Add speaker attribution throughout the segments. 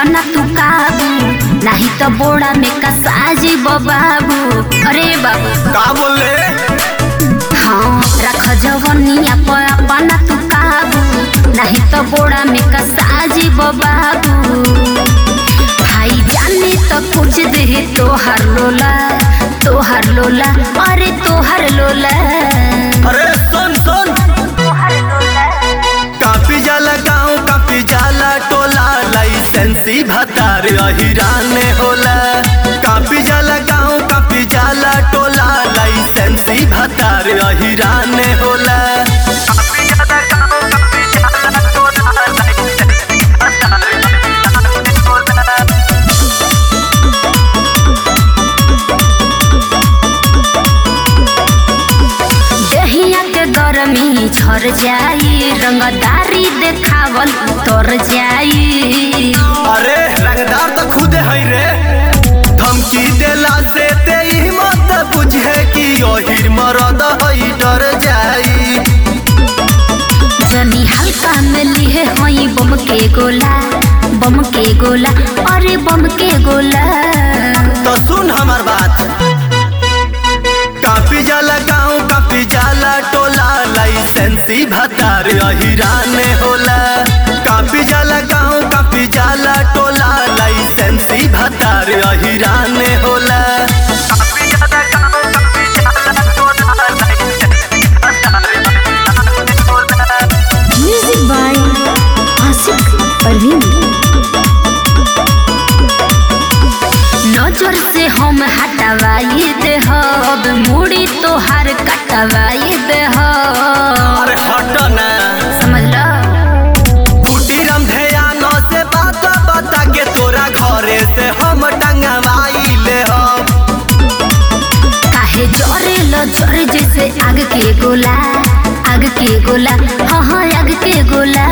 Speaker 1: अपना तू काबू नहीं तो बोड़ा में कसाजी बाबू अरे बाबू
Speaker 2: का बोले
Speaker 1: हाँ रख जवनिया पर अपना तू काबू नहीं तो बोड़ा में कसाजी बाबू भाई जाने तो कुछ दे तोहर लोला तोहर लोला अरे तोहर लोला
Speaker 2: अरे सुन सुन कापी जाला गाँव कापी जाला टोला लाइसेंसी भतार अहिराने होला कापी जाला गाँव कापी जाला टोला लाइसेंसी भतार अहिराने होला कापी जाला गाँव, कापी जाला टोला, लाइसेंसी भतार अहिराने होला।
Speaker 1: दहिया के गरमी झर जाई रंगदारी देखावल उतर जाई
Speaker 2: अरे रंगदार तो खुद है रे धमकी देला से ते ही मत बुझे कि ओहिर मरद हई डर जाई
Speaker 1: जनी हल्का में लिए हई बम के गोला बम के गोला अरे बम के गोला
Speaker 2: तो सुन हमार बात कापी जाला गाँव कापी जाला टोला लाइसेंसी भतार अहिराने होला कापी जाला गाँव कापी जाला टोला लाइसेंसी भतार अहिराने होला कापी जाला गाँव, कापी जाला टोला, लाइसेंसी भतार अहिराने होला।
Speaker 1: म्यूजिक बाय आशिक परवीन नजर से हम हटवाई दे हब मुड़ी तोहार कटवाई दे हब
Speaker 2: अरे हट ना
Speaker 1: समझ लो
Speaker 2: कुटीरम ध्यान से बात बता के तोरा घरे से हम टंगवाई ले हम
Speaker 1: काहे जरे लो जरे जैसे आग के गोला आग के गोला हाँ हाँ आग के गोला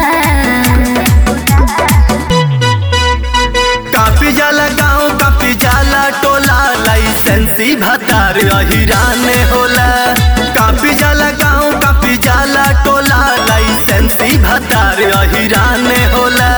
Speaker 2: कापी जाला गाँव कापी जाला टोला लाइसेंसी भतार अहिराने होला कापी जाला गाँव कापी जाला टोला लाइसेंसी भतार अहिराने होला